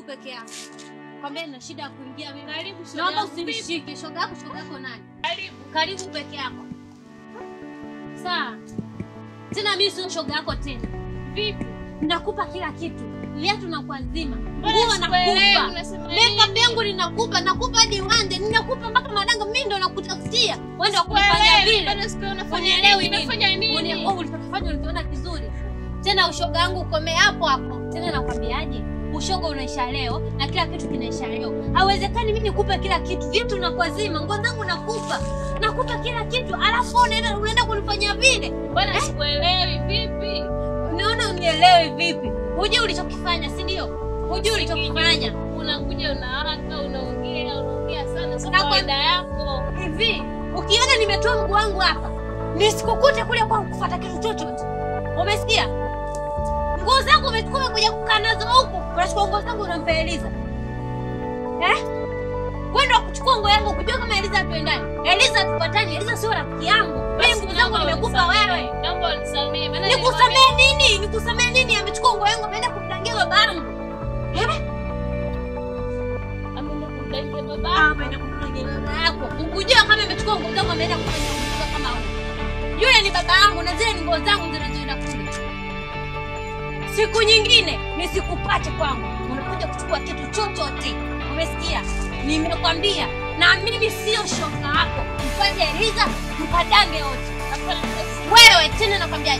peke yako. Kwambia nina shida ya kuingia mimi. Karibu shoga Naomba yangu. usinishike. Shoga yako, shoga yako nani? Karibu. Karibu peke yako. Sawa. Tena mimi sio shoga yako tena. Vipi? Nakupa kila kitu. Viatu na kuazima. Mbona Nguo sikuelewi nakupa. unasema Makeup nini? yangu ninakupa, nakupa hadi wande, ninakupa mpaka madanga mimi ndo nakutafutia. Wewe ndo kunifanya Sikuelewi, vile. bado sikuelewi unafanya Unielewi nini? nini? Unafanya nini? Uni- oh, ulichokifanya ulikiona kizuri. Tena ushoga wangu ukomee hapo hapo. Tena nakwambiaje? Ushoga unaisha leo na kila kitu kinaisha leo. Hawezekani mimi nikupe kila kitu. Vitu nakuazima, nguo zangu nakupa. Nakupa kila kitu, alafu unaenda unaenda kunifanyia vile. Bwana sikuelewi vipi? Unaona unielewi vipi? Hujui ulichokifanya, si ndio? Hujui ulichokifanya. Unakuja unawaka, unaongea, unaongea sana, sio Na kwa- kawaida yako. Hivi, ukiona nimetoa mguu wangu hapa, nisikukute kule kwangu kufuata kitu chochote. Umesikia? Nguo zangu umechukua umekuja kukaa nazo huku, unachukua nguo zangu unampa Eliza. Eh? Wewe ndio kuchukua nguo yangu kujua kama Eliza tuendani. Eliza tupatani, Eliza sio rafiki yangu. Mimi nguo zangu nimekupa wewe. Naomba unisamehe. maana Nikusamee nini? Nikusamee nini? Amechukua nguo yangu ameenda kumdangia babangu. nilimwambia ameenda kumdangia baba. ameenda kumfanyia baba yako. Ukujua kama amechukua nguo zangu ameenda kufanya ujinga kama huo. Yule ni baba yangu na zile ni nguo zangu zinazoenda kule. Siku nyingine nisikupate kwangu, unakuja kuchukua kitu chochote. Umesikia? Nimekwambia, na mimi sio shoga yako. Mfanye Eliza mkadange wote. Wewe tena nakwambia